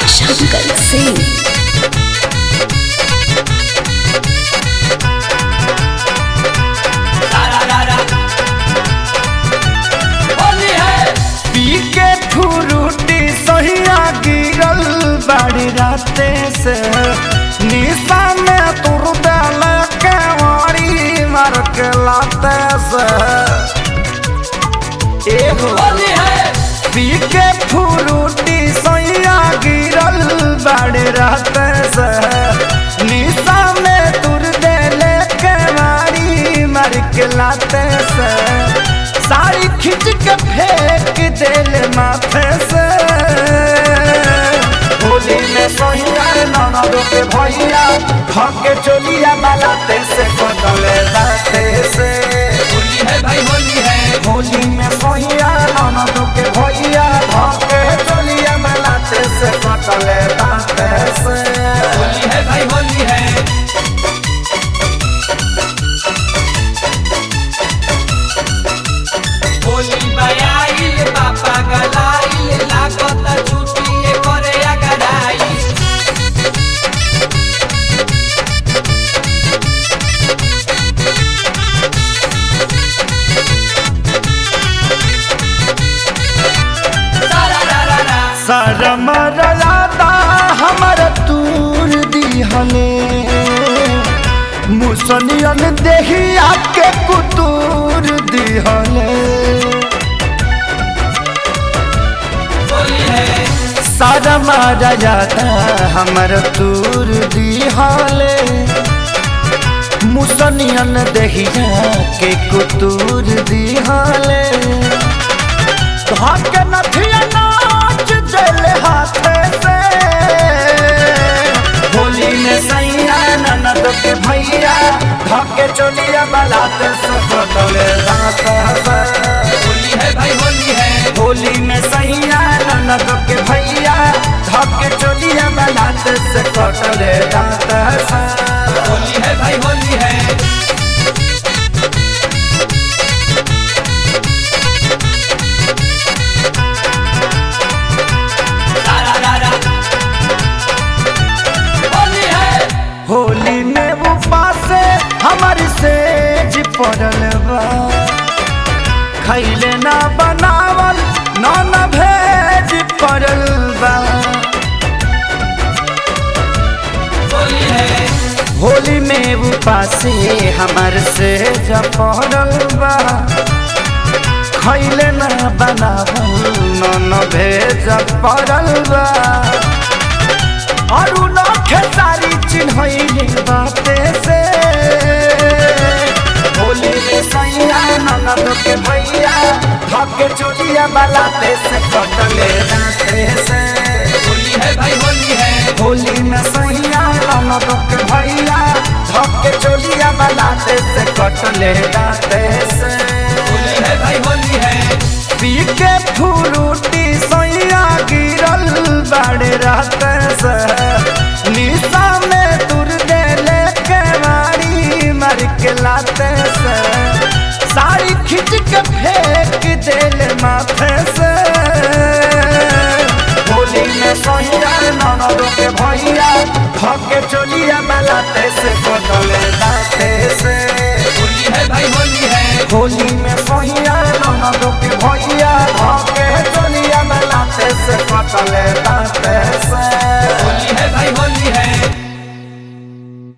शंकर सिंह पी के फुरुटी सहिया गिरल बाड़ी राते से निशा में तुर दल के वारी मार के लाते से एहो पी के फुरुटी सहिया गिरल बाड़ी राते से निशा में तुर दल के वारी मार के लाते से साड़ी खींच के फेंक दिल माथे से होली में सोहिया ननद के भैया धके चोलिया बालाते से कटले दाते से होली है भाई होली है होली में सोहिया ननद के भैया धके चोलिया बालाते से कटले दाते से होली है भाई होली है होली बयाइल पापा गलाइल लागत छुट्टी करे अगराई सारा रा रा रा शरम रलादा हमर तूर दिहले मुसनियन देहिया के कुतूर दिहले होली है शरम रलादा हमर तूर दिहले मुसनियन देहिया के कुतूर दिहले धक नथिया नाच दिल हाथे से होली में सैया ननद के भैया धके चोलिया बलाते से कटले दांत से होली है भाई होली है होली में सैया ननद के भैया धके चोलिया बलाते से कटले दांत से होली है भाई होली है सारा रा रा होली है होली में उपास हमारी सेज पड़ल बा खैले ना बनावल ना न भेज पड़ल बा होली है होली में उपास हमार सेज पड़ल बा खैले ना बनावल ना न भेज पड़ल बा अरु न खेसारी चिन्हैले बाते से होली में सैया ननद के भैया धके चोलिया बलाते से कटले दाते से होली है भाई होली है होली में सैया ननद के भैया धके चोलिया बलाते से कटले दाते से होली है भाई होली है पी के फुरुटी सैया गिरल बाड़े रहते से निशा में तुर देले के मारी मर के लाते से साड़ी खींच के फेंक दिल माथे से होली में सैया ननद के भैया धके चोलिया बलाते से कटले दाते से होली है भाई होली है होली में सहिया ननद के भैया धके चलिया में लाते से कटले दाते से